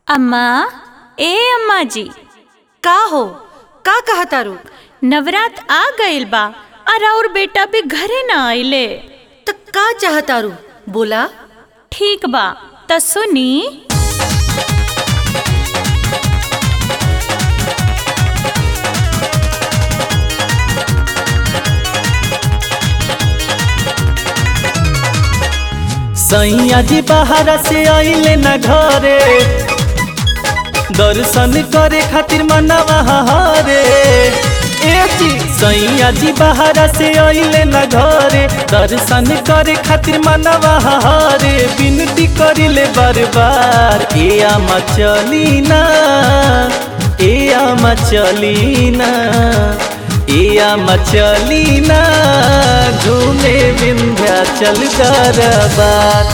अम्मा ए अम्मा जी का हो का कहा तारू नवरात आ गइल बा और और बेटा भी घरे ना आइले त का चाह तारू बोला ठीक बा त सुनी सैया जी बाहर से आइले न घरे दर्शन करे खातिर मनवा हरे ए जी सैया जी बाहर से आइले न घरे दर्शन करे खातिर मनवा हरे विनती करिले बार बार ए आमा चली ना ए आमा चली ना ए आमा चली ना घूमे विंध्याचल दरबार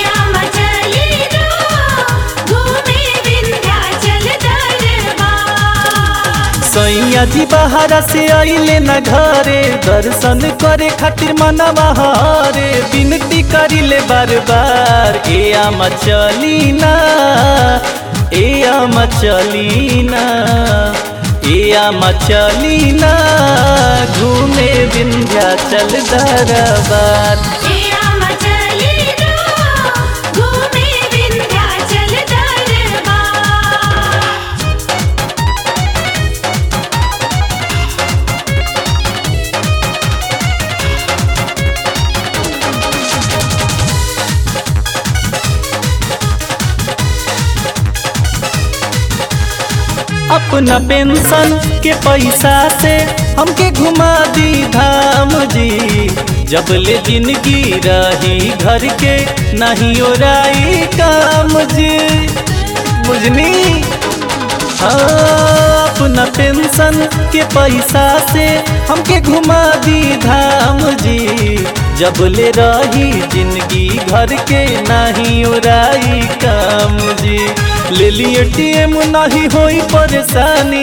सैया जी बाहर से आइले न घरे दर्शन करे खातिर मनवा हरे विनती करिले बार बार ए आमा चली ना ए आमा चली ना ए आमा चली ना घूमे विंध्याचल दरबार अपना पेंशन के पैसा से हमके घुमा दी धाम जी जब ले जिंदगी रही घर के नहीं ओराई काम जी बुझनी हाँ, अपना पेंशन के पैसा से हमके घुमा दी धाम जी जब ले रही जिंदगी घर के नहीं उड़ाई काम जी ले लिए टीएम नहीं होई परेशानी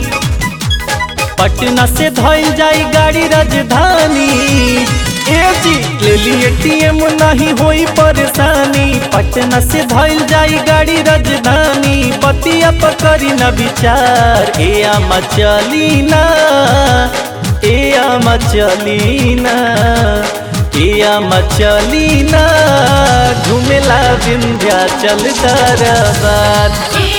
पटना से धोल जाई गाड़ी राजधानी ए जी ले लिए टीएम नहीं होई परेशानी पटना से धोल जाई गाड़ी राजधानी बतिया पकड़ी न विचार ए आमा चली ना ए आमा चली ना ए आमा चली ना घूमेला विंध्याचल दरबार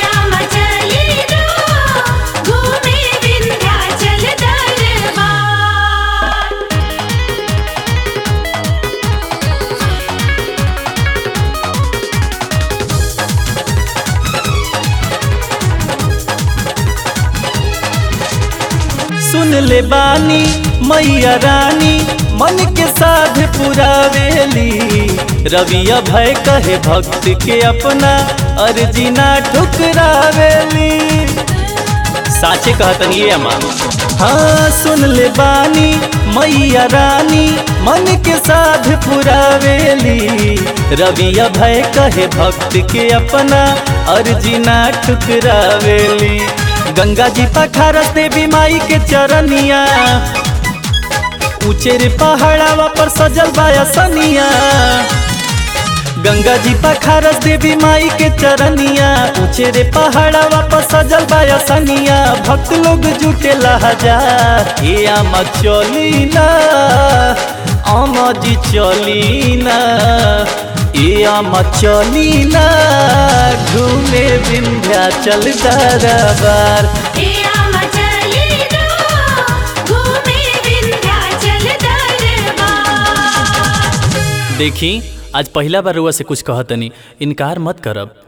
सुन ले बानी मैया रानी मन के साध पुरावेली रविया भय कहे भक्त के अपना अर्जी ना ठुकरावेली साचे कहतनी ये अम्मा हाँ सुन ले बानी मैया रानी मन के साध पुरावेली रविया भय कहे भक्त के अपना अर्जी ना ठुकरावेली गंगा जी पखारस देवी माई के चरनिया ऊंचे रे पहाड़ावा पर सजल बाया सनिया गंगा जी पखारस देवी माई के चरनिया ऊंचे रे पहाड़ावा पर सजल बाया सनिया भक्त लोग जुटे हजार ए आमा चली ना आमा जी चली ना ए आमा चली ना घूमे विंध्याचल दरबार देखी आज पहला बार रुआ से कुछ कहतनी इनकार मत करब